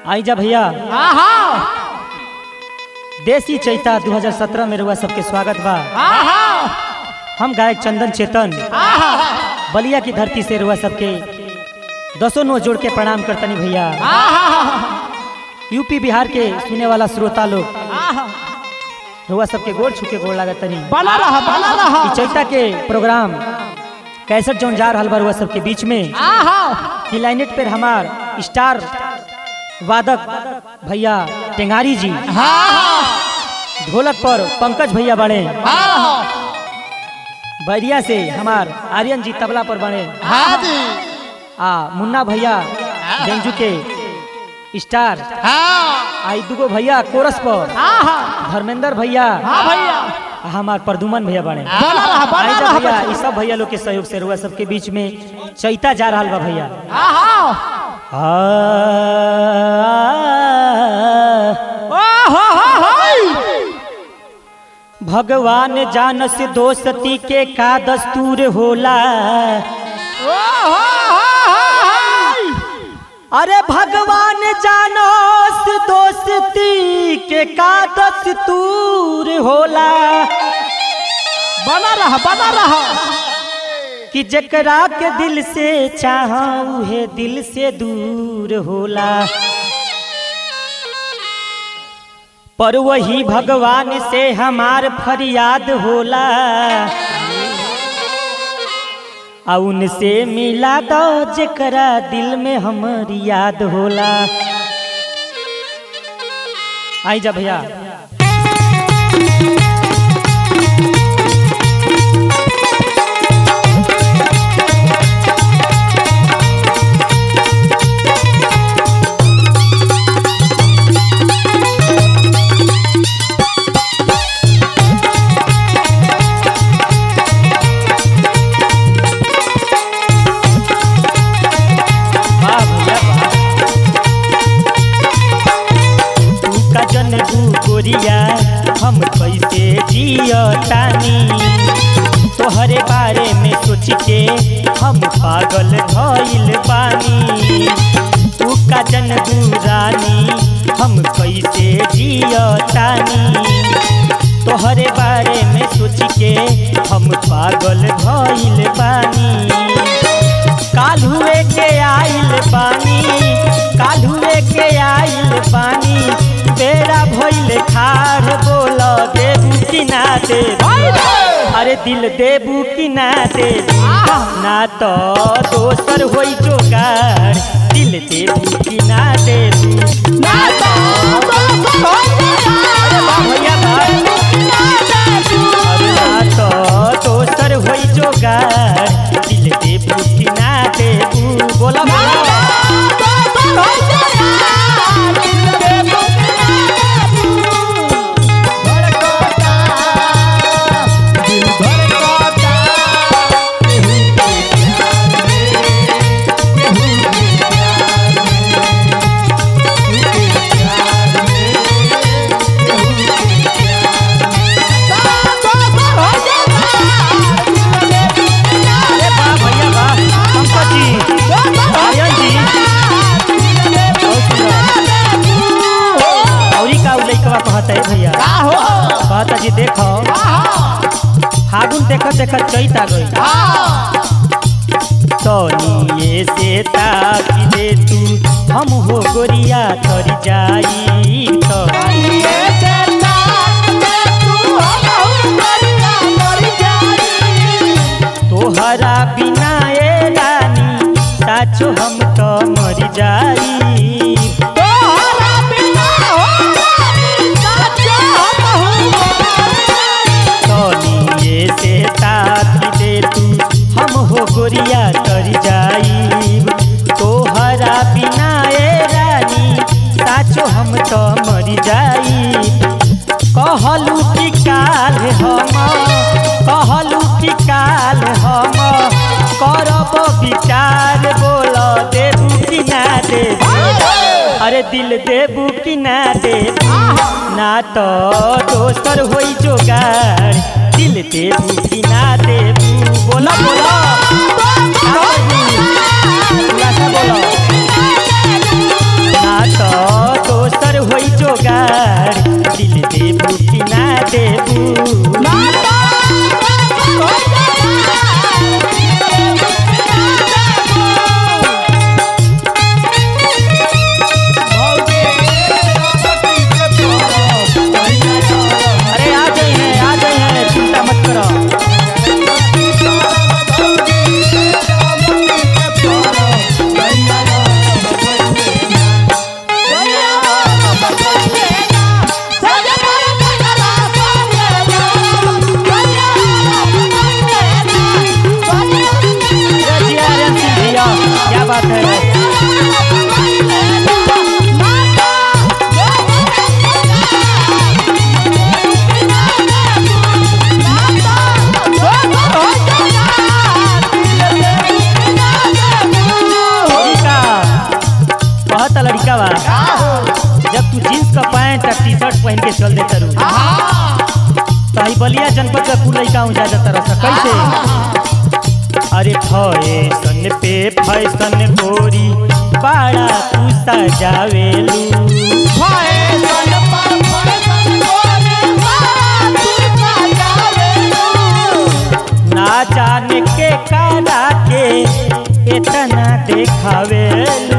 आई जा भैया आहा देसी चैता 2017 में रुआ सबके स्वागत बा आहा हम गायक चंदन चेतन आहा बलिया की धरती से रुआ सबके दसों नो जोड़ के प्रणाम करतनी भैया आहा यूपी बिहार के सुने वाला श्रोता लोग आहा रुआ सबके गोड़ छुके गोड़ लागतनी बना रहा बना रहा ई चैता के प्रोग्राम कैसेट जौन जा रहल बा रुआ सबके बीच में आहा की लाइनेट पर हमार स्टार वादक भैया टेंगारी जी आहा ढोलक पर पंकज भैया बने आहा बैरिया से हमार आर्यन जी तबला पर बने हाँ जी आ मुन्ना भैया बेंजू के स्टार हाँ आई दुगो भैया कोरस पर आहा धर्मेंद्र भैया हाँ भैया आ हमार प्रदुमन भैया बने बना रहा बना आई जा रहा भैया ई सब भैया लोग के सहयोग से रुआ सबके बीच में चैता जा रहल बा भैया आहा आ, ओहो हो हो भगवान जानस दोस्ती के का दस्तूर होला ओहो हो हो अरे भगवान जानस दोस्ती के का दस्तूर होला बना रहा बना रहा कि जकरा के दिल से चाह उहे दिल से दूर होला पर वही भगवान से हमार फरियाद होला आ उनसे मिला दो जकरा दिल में हमर याद होला आई जा भैया वाह भैया वाह तू का जन दू गोरिया हम कैसे जियतानी तोहरे बारे में सोच के हम पागल भइल बानी तू का जन दू रानी हम कैसे जियतानी तोहरे बारे में सोच के हम पागल भइल बानी काल हुए के आइल पानी काल हुए के आइल पानी बेड़ा भइल खार बोल देबू कि ना देबू अरे दिल देबू कि ना देबू ना तो दोसर होई जोगार दिल देबू कि ना देबू ना तो दोसर हो अरे वाह भैया भाई अरे ना तो दोसर होई जोगार दिल देबू कि ना देबू बोला बोला अरे वाह भैया वाह पंकज जी आर्यन जी बहुत सुंदर औरी का उ लइकवा कहता है भैया कहता जी देखो फागुन देखत देखत चैत आ गई तो ये से ताकी दे तू हम हो गोरिया तर जाई तो तोहरा बिना ए रानी साचो हम तो मर जाई तनिए से ताकी दे तू हम हो गोरिया तर जाईब तोहरा बिना ए रानी साचो हम तो मर जाईब कहलू कि काल हम कहलू कि काल हम करब विचार बोल देबू कि ना देबू अरे दिल देबू कि ना देबू ना तो दोसर होई जोगार दिल देबू कि ना देबू बोला बोला खुलासा बोलो ना तो दिल देबू कि ना देबू अरे आ गई है आ गई है चिंता मत करो ये जिया आर्यन सिंह भैया क्या बात है लड़का कहता लड़का बा जब तू जींस का पैंट और टी शर्ट पहन के चल देता रू तो ही बलिया जनपद का कुल लड़का जा जाता रहा कैसे अरे फैशन पे फैशन गोरी बड़ा तू सजावेलू ना जाने के काला के इतना देखावेलू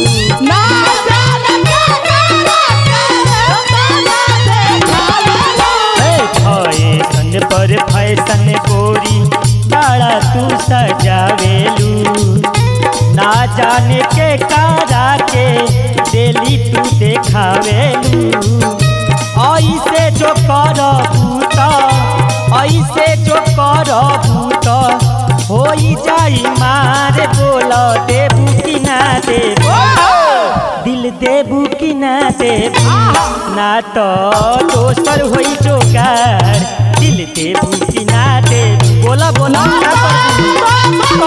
फैशन पर फैशन गोरी बड़ा तू सजावेलू ना जाने के कारा के डेली तू देखावेलू ऐसे जो करबू त ऐसे जो करबू त हो जाई मार बोल देबू कि ना देबू दिल देबू कि ना देबू ना तो दोसर होई जोगार दिल देबू कि ना देबू बोला बोला क्या करबू?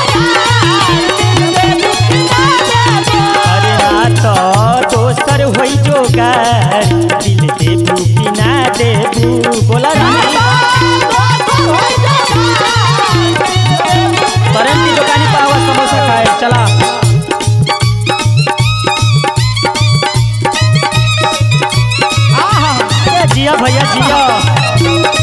अरे ना तो दोसर होई जोगार दिल देबू कि ना देबू बोला रानी करम की दुकानी पर आवा समोसा खाए चला ए, जिया भैया जिया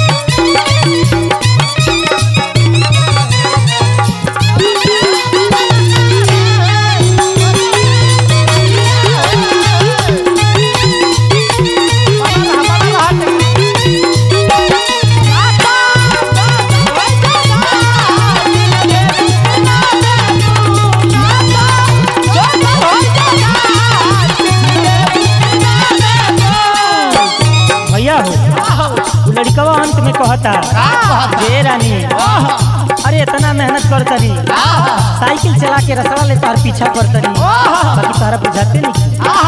भैया हो उ लड़कवा अंत में कहता जे रानी अरे इतना मेहनत करतनी साइकिल चला के रसड़ा ले तार पीछा करतनी बाकी तारा बुझाते नहीं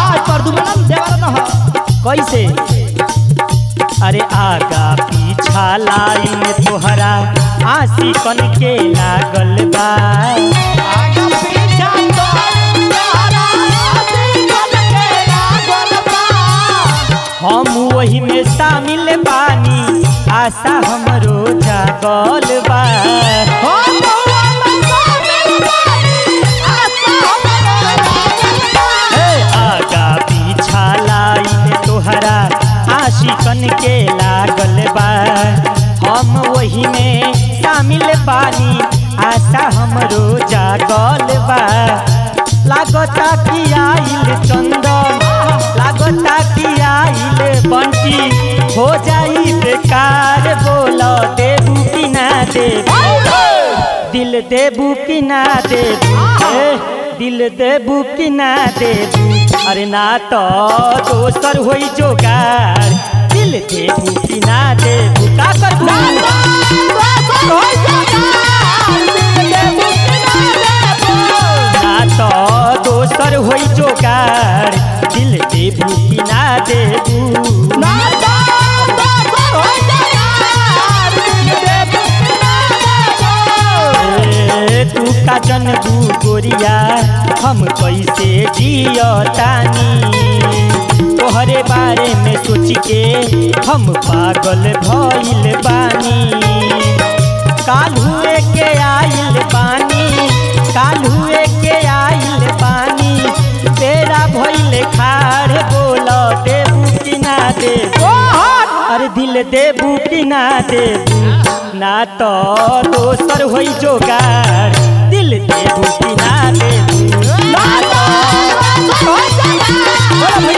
कैसे अरे आगा पीछा लाइन तोहरा आशिकन के लागल बा हम वही में शामिल बानी आशा हमरो जागल बा हे आगा पीछा लाइन तोहरा आशिकन के लागल बा हम वही में शामिल बानी आशा हमरो जागल बा लागता कि आइल चंदन लागता कि आइल बंटी हो जाई बेकार बोल देबू कि ना देबू दिल देबू कि ना देबू ए, दिल देबू कि ना देबू अरे ना तो दोसर होई जोगार दिल देबू कि ना देबू का करबू ना तो दोसर होई जोगार दिल देबू कि ना देबू ए, तू का जनबू गोरिया हम कैसे जियतानी तोहरे बारे में सोच के हम पागल भइल बानी काल हुए के आइल बानी काल हुए के आइल बानी तेरा भइल खाड़ बोल देबू कि ना देबू दिल देबू कि ना देबू ना तो दोसर होई जोगार दिल देबू कि ना देबू ना तो बोलो